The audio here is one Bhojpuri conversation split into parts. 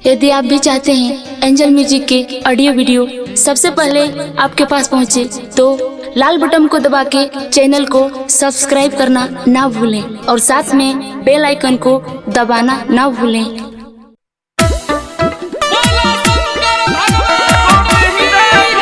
यदि आप भी चाहते हैं एंजल म्यूजिक के ऑडियो वीडियो सबसे पहले आपके पास पहुंचे तो लाल बटन को दबा के चैनल को सब्सक्राइब करना ना भूलें और साथ में बेल आइकन को दबाना ना भूलें बोला शंकर भगवान की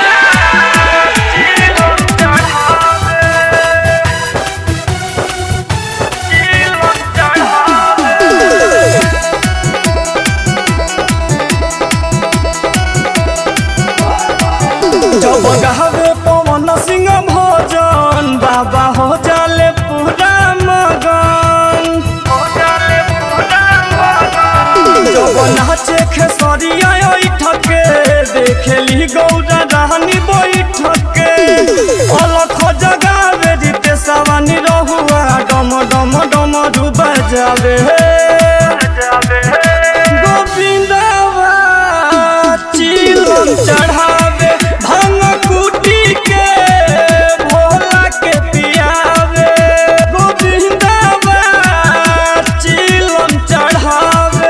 जब गावे पवन सिंह भजन बाबा हो जाले पूरा मगन जब नाचे खेसरिया ठके देखेली गौरा रानी बैठके अलख जगावे जीते सवानी रहुआ डम डम डम डूबा जावे गोविंदवा चिलम चढ़ावे भांग कुटी के भोला के पियावे गोविंदवा चिलम चढ़ावे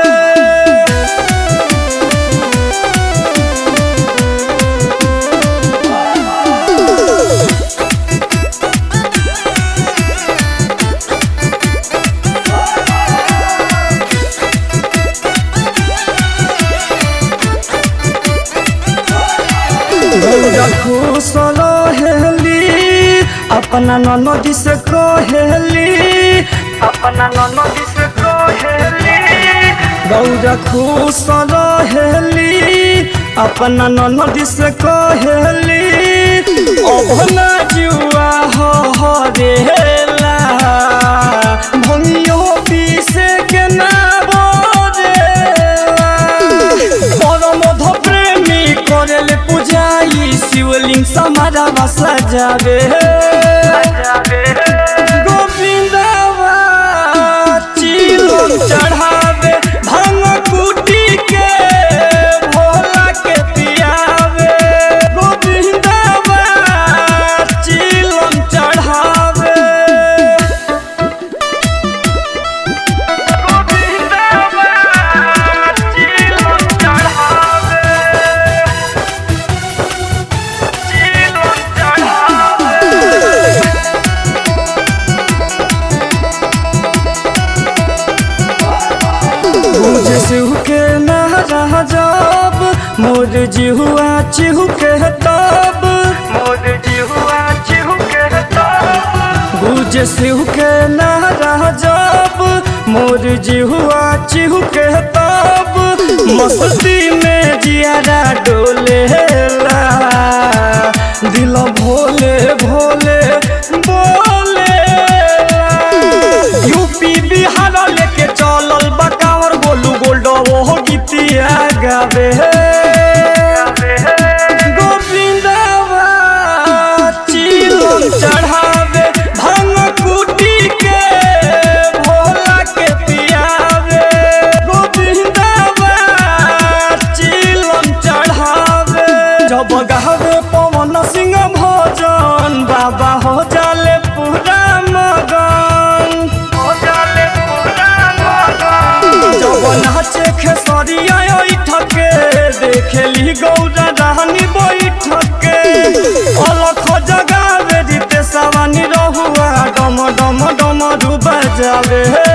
गौरा खुश रहेली अपना ननदी से कहेली अपना ननदी से कहेली गौरा खुश रहेली अपना ननदी से कहेली अभना जुआ हो हरेला भंगियो पीसे के ना बोरेला परमध प्रेमी करेले पूजाई शिवलिंग समारा बसा जावे गोविंदवा चिलम चढ़ावे भांग कुटी के भोला के पियावे गोविंदवा चिलम चढ़ावे मुझे सिहू के नारा जब मोर जिहुआ चिहू के तब मोर जिहुआ चिहू के तब गुजे सिहू के नारा जब मोर जिहुआ चिहू के तब मस्ती में जियारा डोलेला दिल भोले भोले बोले यूपी बिहार लेके चलल बकावर गोलू गोल्ड वो गीतिया गावे गोविंदवा चिलम चढ़ावे भांग कुटी के भोला के पियावे गोविंदवा चिलम चढ़ावे जब गावे पवन सिंह भजन बाबा हो जाले पूरा मगन जब नाचे खेसरिया ठके देखेली गौरा रानी बैठके अलख जगावे जीते सवानी रहुआ डम डम डम डूबा जावे